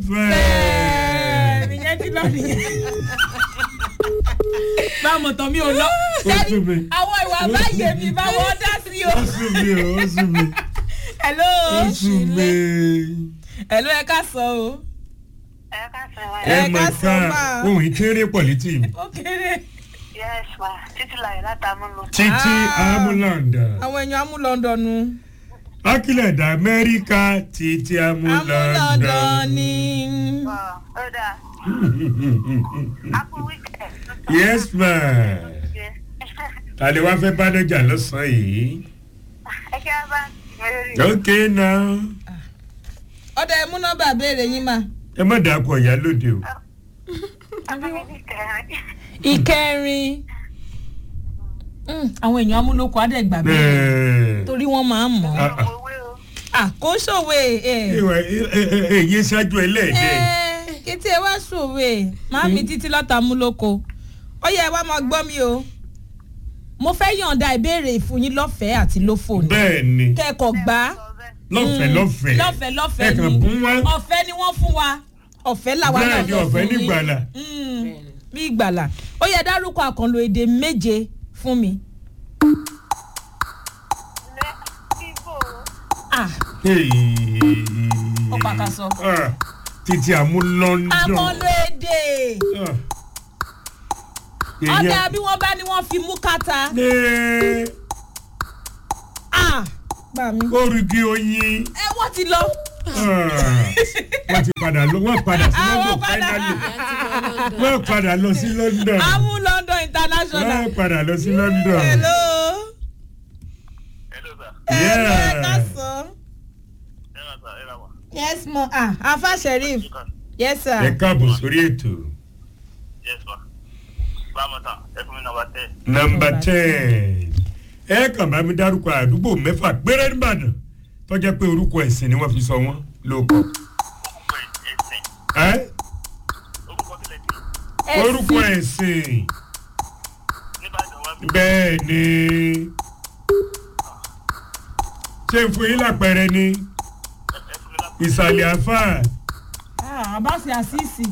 fẹ́ẹ́ ìyẹn ti lọ nìyẹn. báwo tán mi ò lọ. Ó sún mi. àwọn ìwà báyé mi báwo dá sí o. ó sún mi o ó sún mi hello. ó sún mi. hello ẹ ká sọ o. ẹ ká sọ wa. ẹ Ẹ mọ̀ ká sọ ká máa. ohun ìkéré pọ̀ létí mi. ó kéré. yes ma títí láyé látàmú lọ. títí Ah. amúlàndà àwọn èèyàn amú london nu. akílẹ̀dà amẹ́ríkà títí amú amúlàndà. london ni. ó dáa happy weekend. yes ma tàlẹ́ wá fẹ́ bánájà lọ́sàn-án yìí. ẹ kí a bá mẹ́rin. ok now ọ̀dà ẹ̀ mú nọ́mbà béèrè yín mà. ẹ má dàá kọ ìyá lóde o. abámi kẹrin. ìkẹrin. Mm, àwọn èèyàn amúlòkọ àdẹ́gbà bẹ́ẹ̀ bẹ́ẹ̀ torí wọ́n máa ń mọ̀ ọ́. Ah, ah. owó o. àkóṣòwe ẹ̀. ìwà èyí ṣáájú ẹlẹ́ẹ̀dẹ́. ẹ̀ kété ẹ wá ṣòwe máa mi títí lọ́ta amúlòkọ. ó yẹ ẹ wá máa gbọ́ mi o. mo fẹ́ yọ̀ǹda ìbéèrè ìfún yín lọ́fẹ̀ẹ́ àti lófò ni. bẹ́ẹ̀ ni kẹ́kọ̀ọ́ gbá. sọ bẹ́ẹ̀. lọ́fẹ̀ẹ́ Mm, lọ́fẹ̀ẹ́ lọ́fẹ̀ẹ́ lọ́fẹ̀ẹ́ ẹ̀kan ni bún wá ọ̀fẹ́ ni wọ́n fún wa ọ̀fẹ́ làwa náà bẹ́ẹ̀ ni fẹ́ ọ̀fẹ́ fún yín. nígbàlà. Mm, bí ìgbàlà ó yẹ dárúkọ àkànlò èdè méje fún mi. lẹ ibo. Ah, Ó pàkàṣọ. Ah, títí àmú london. àkànlò èdè Ah. ọ̀dà Èèyàn- bí wọ́n bá ní wọ́n fi mú kàtà. Ní Ah, bá mi. orígi oyin. ẹ wọ́n ti lọ. Ah, wọ́n ti padà lọ wọ́n padà sí Ah, london wọ́n padà. finally wọ́n padà lọ sí london amú london international. wọ́n padà lọ sí london. hello. hello sir. hello ẹ Yeah. ká sọ. ẹ rà sà ẹ rà wà. yes mo ah afa sheriff yes ẹ sir. káàbọ̀ sórí ètò. yes ma. báwo ta ẹ fún mi náà wá tẹ. nọmba ten ẹ kàn bá mi dárúkọ àdúgbò mẹ́fà péré nìbàdàn tọ́jà pé orúkọ ẹ̀sìn ni wọ́n fi sọ wọ́n lóko. orúkọ ẹsìn. ẹ orúkọ tilẹ̀ tí. orúkọ ẹ̀sìn nígbàdàn wá bí. bẹ́ẹ̀ ni ṣé n fún yín lápẹẹrẹ ni ẹ fún mi lápò. ìsàlẹ̀ àfà ah abasi asisi.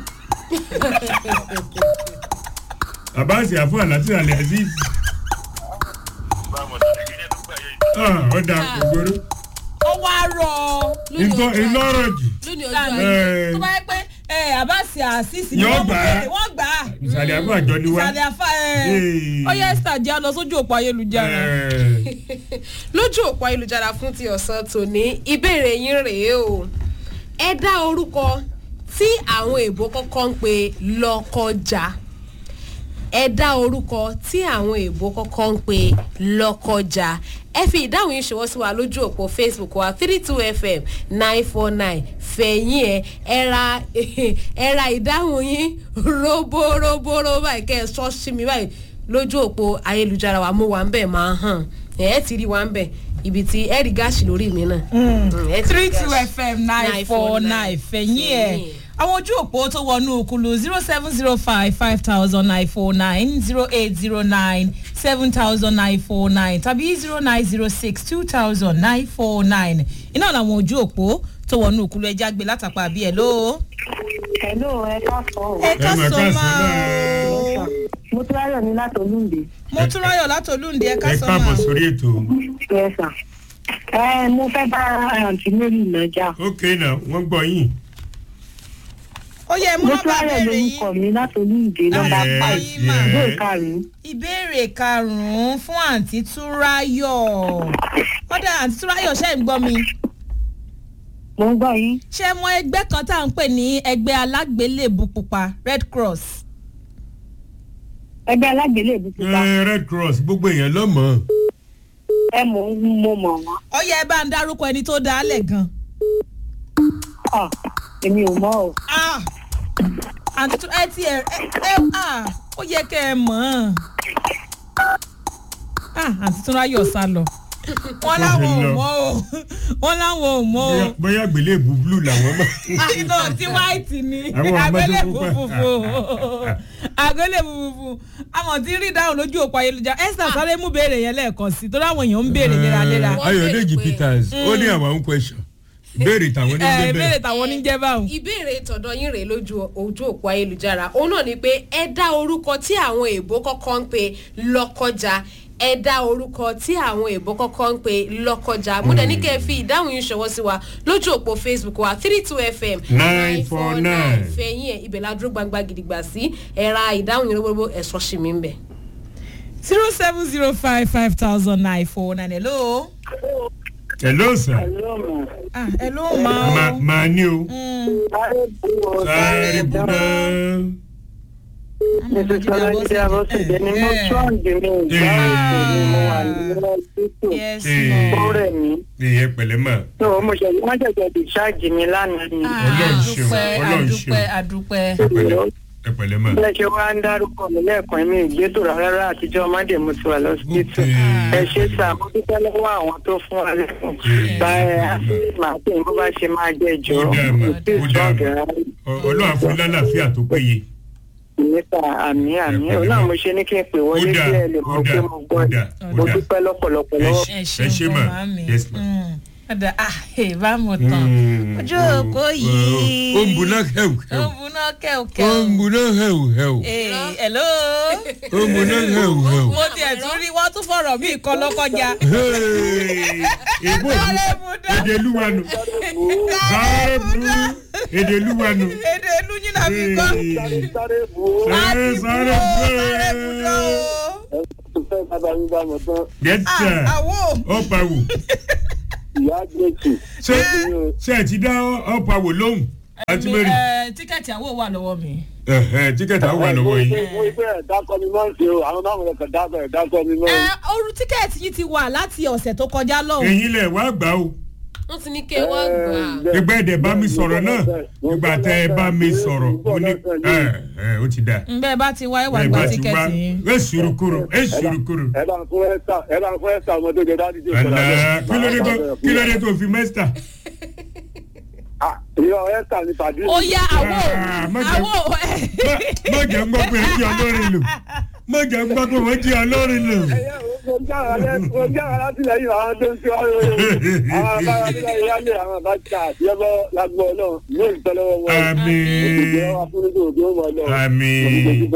àbáṣe àfà láti ìsàlẹ̀ aziz báwo ta ilé tó gbà yẹ. ọ̀dà ògbóró ó wá rọ ìlọrọ̀ jù lónìí ọjọ́ dànù ayé Eh. tó bá yẹ pé ẹ abasi asisi ni Yóò wọ́n mú gbà á. bèrè wọ́n gbà á. ìsàlẹ̀ àfà àjọ ni wá. ìsàlẹ̀ afa ẹ Hey. ó yẹ esther jẹ́ lọ sójú òpó ayélujára. Eh, lójú òpó ayélujára fún ti ọ̀sán tòní ìbéèrè yín rèé o ẹ dá orúkọ tí àwọn èèbó kọ́kọ́ ń pe lọ́kọjà ẹ dá orúkọ tí àwọn èèbó kọ́kọ́ ń pe lọ́kọjà ẹ fi ìdáhùn yín ṣọwọ́ sí wa lójú òpó facebook wa three two fm nine four nine fẹ̀yìn ẹ̀ ẹ ra ẹ ra ìdáhùn yín roborobo báyìí kẹ́ ẹ sọ́ sí mi báyìí lójú òpó ayélujára wa mú wa ń bẹ̀ máa hàn ẹ̀ ẹ́ ti rí wa ń bẹ̀ ibi tí ẹ rí gáàsì lórí mi náà. Mm, ẹ ti rí three two gáàsì. fm nine four nine fẹ̀yìn ẹ̀ àwọn ojú òpó tó wọnú òkúlu zero seven zero five five thousand nine four nine zero eight zero nine seven thousand nine four nine tàbí zero nine zero six two thousand nine four nine iná làwọn ojú òpó tó wọnú òkúlu ẹja gbé látàpá àbí ẹ ló. hello ẹ ká sọ o. ẹ ká Ẹ mà sọ ká sọ máa náà. o mo tún ráyọ̀ ní láti olúǹde. mo tún ráyọ̀ látòlúǹde ẹ ká ẹ sọ káàbọ̀ máa. sórí ètò. yes sir. ẹ mo fẹ́ bá àǹtí mary nàjà. ok náà wọ́n gbọ́ yín. ó yẹ mú mo tún nọ́mbà ráyọ̀ béèrè lórúkọ yín mi láti olúǹde nọ́mbà Yes, five yín mà. yes. ìwé ìkarùn-ún. ìbéèrè karùnún fún àǹtí túráyọ̀ kódà àǹtí túráyọ̀ ṣe ń gbọ́ mi mo ń gbọ́ yín. ṣé mọ ẹgbẹ́ kan tá à ń pè ní ẹgbẹ́ alágbélébù pupa red cross ẹgbẹ́ alágbèlébù pupa Eh, red cross gbogbo èèyàn lọ́mọ. ẹ mọ̀ ń mo mọ̀ wọ́n. ó yẹ ẹ bá ń dárúkọ ẹni tó dá lẹ̀ gan. Ah, èmi ò mọ̀ o. Ah, àǹtí tú ẹ ti ẹ ẹ ah, ó yẹ kẹ́ ẹ mọ̀ ọ́n. Ah, àǹtí túráyọ̀ sá lọ wọ́n láwọn ò mọ̀ o wọ́n láwọn ò mọ̀ o. Bóyá- bóyá gbélébù blue làwọn mọ̀. àìsàn tí white ni Àwọn àgbélé àgbàdo pupa. funfun àgbélé funfun àmọ̀ tí rí dáhùn lójú òpó ayélujára esther sáré mú béèrè yẹn lẹ́ẹ̀kan sí torí àwọn èèyàn ń béèrè léraléra. Wọ́n ayọ̀dèjì béèrè pé- peters ó ní our own question. ìbéèrè tàwọn ní ẹ bẹ́ẹ̀ ìbéèrè tàwọn oníjẹ báwọn. ìbéèrè tọ̀dọ̀ yín rèé lójú ojú òpó ayélujára òun náà ni pé ẹ dá orúkọ tí àwọn èèbó kọ́kọ́ ń pe lọ́kọjà ẹ dá orúkọ tí àwọn èèbó kọ́kọ́ ń pe lọ́kọjà mo dẹ̀ ní kẹ́ ẹ fi ìdáhùn yín ṣọwọ́ sí wa lójú òpó facebook wa three two fm 949. fẹ̀yìn ẹ̀ ibẹ̀ la dúró gbangba gidigba sí ẹ̀ra ìdáhùn yín gbogbo ẹ̀sọ́ sí mi ń bẹ̀. zero seven zero five five thousand nine four nine hello. hello sir ah hello ma Ma- o. màá ní o Mm, sáré buná Mrs. Ọlájídé Abọ́sẹ̀dé ni mo ṣọ́ọ̀dì mi ìgbà ètò ni mo wà nínú ọsítò. yes Eh. Ó ma. rẹ̀ mí. ìyẹn pẹ̀lẹ́ mà Tó mo ṣe wọ́n ṣẹ̀ṣẹ̀ discharge mi lánàá ni. Ọlọ́run ṣeun, àdúpẹ́ Ọlọ́run àdúpẹ́ ṣeun. àdúpẹ́. ẹ pẹ̀lẹ́ ẹ pẹ̀lẹ́ mà. Bẹ́ẹ̀ ṣe wá ń dárúkọ mi lẹ́ẹ̀kan mi ìgbésò rárá àtijọ́ Mádé mo ti wà lọ́sítò. Okay. Ẹ ṣe sà mo dúpẹ́ lọ́wọ́ àwọn tó fún wa lẹ́kùn. Báyẹ̀ màá pè bó bá ṣe máa jẹ́ ìjọ. Ó dáa mà, Kò sí ó dáa mà. ìṣọ́ọ̀gẹ̀ Ọ- ọlọ́run àfún lálàáfíà tó péye. nípa àmì àmì Ẹ pẹ̀lẹ́ ọlọ́run mà. mo ṣe ní kí n pè wọlé Ó dáa, bí ẹ lè ó mọ̀ pé dáa, mo ó gbọ́ dáa, mo ó dáa. dúpẹ́ lọ́pọ̀lọpọ̀ Ẹ lọ́wọ́. ṣé. ẹ Ẹ ṣeun ṣé mà. gan màámi. Yes, ma. Mm, ọ̀dà ah ẹ̀ bá mọ̀ tán. Mm, ojú oh, òpó oh, yìí. ó ń buná hẹ́wù ó hẹ́wù. ń buná ó kẹ́ọ̀kẹ́ọ̀. ń buná hẹ́wù hẹ́wù. Ee, hello. ó ń buná hẹ́wù hẹ́wù. mo tiẹ̀ tún rí wọ́n tún fọ̀rọ̀ mí kan lọ́kọjá. Hey, èbó Sáré buná. èdè lúwanu sáré bu èdè lúwanu. èdè ìlú yín náà fi kọ́. Hey, sáré bu sáré sáré sáré buná bu. o. fẹ́ bàbá mi bá mọ̀ tán yẹ́tà Ah, àwo. ọ̀pá wò ìyá gbèsè. ṣé ṣé ẹ ti dá ọ̀pá wò lóhùn àti Mi, mẹ́rin eh, tíkẹ́ẹ̀tì àwo wà lọ́wọ́ mi. tíkẹ́tì àwọn wà lọ́wọ́ yìí. mo gbé ẹ̀dá kọ́ mi máa ń ṣe o àwọn máa ń kọ̀ dábọ̀ ẹ̀dá kọ́ mi máa ń. Ẹ, oru tíkẹ́ẹ̀tì yìí ti wà láti ọ̀sẹ̀ tó kọjá lọ́hùn. ẹ̀yin lẹ̀ wá gbà o wọ́n ti ní kí ẹ wá gbà á. ìgbà ẹ̀dẹ̀ bá mi sọ̀rọ̀ náà ìgbà tẹ́ ẹ bá mi sọ̀rọ̀ mo ní ẹ ẹ ó ti dà ǹbẹ́ bá ti wá ìwà ẹ gba bá ti wá tíkẹ́ẹ̀tì yín. ẹ sùúrù kúrò ẹ sùúrù kúrò. ẹ bá ń fún ẹ́sà ẹ bá ń fún ẹ́sà ọmọ tó jẹ dájú tó Àlá kí ló dé tó kí ló dé tó fi mẹ́sítà. ìyá ẹ́sà ni tàbí. ó yá àwo Ah, má jẹ́- àwo má jẹ́ ń gbọ́ pé ẹ jí ọlọ́rin lò má jẹ́ ń gbọ́ pé wọ́n jí ọlọ́rin lò. ẹ̀yẹ́ mo jára látìlẹ́yìn àwọn tó ń tí wọ́n lóye àwọn abára nílẹ̀ ìyáálé àwọn bá ta àtìyẹ́bọ́ lágbó náà yóò ń tẹ́lẹ̀ wọn. àmín òṣìṣẹ́ wa fún nígbà òjò wọn lọ. àmín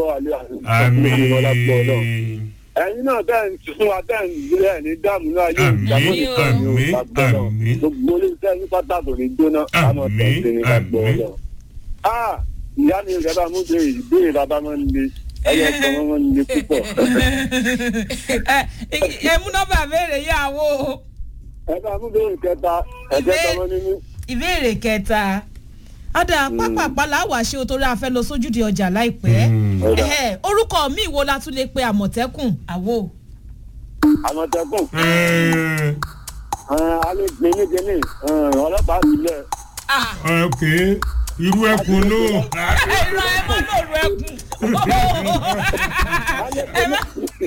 àmín ẹ̀yin náà bẹ́ẹ̀ ń fún wa bẹ́ẹ̀ ń gbé ẹ̀ ní dáàmú náà yóò Àmín, jábọ́ ní ìkànnì àmín, òǹtàgbọ́ náà àmín. gbogbo olóṣèlú ní pátákó ní jóná àmọ́ Àmín, tẹ̀sí ní ìgbàgbọ́ àmín. náà. a ìyá mi ìjọba bá mú bèrè ìbéèrè bàbá máa ń le ẹyẹ ọkọ wọn máa ń le púpọ̀. ẹ ẹ mú nọ́mbà béèrè yá àwo. ẹ bá mú bèrè kẹta ẹ̀jẹ̀ Ìbé- tọmọ nínú. ìbéèrè kẹta ọ̀dà pápápá làwà ṣe o torí a fẹ́ lọ sójúde ọjà láìpẹ́ Mm. Ẹhẹ́, orúkọ mi wo la tún lè pe àmọ̀tẹ́kùn àwo. àmọ̀tẹ́kùn Ẹ, alẹ́ gbé ní kíní ọlọ́pàá sílẹ̀. Ah, ok irú ẹkùn ló ẹ̀rọ ẹ má lòrò ẹkùn. Ẹ má-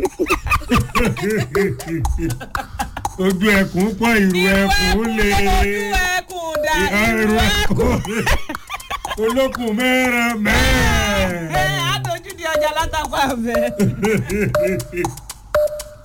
ojú ẹkùn pọ̀ irú Irú ẹkùn lè ojú ẹkùn dà irú ẹkùn olókùn mẹ́rin ẹ mẹ́rin. á dojú di ọjà látàkọ àbẹ.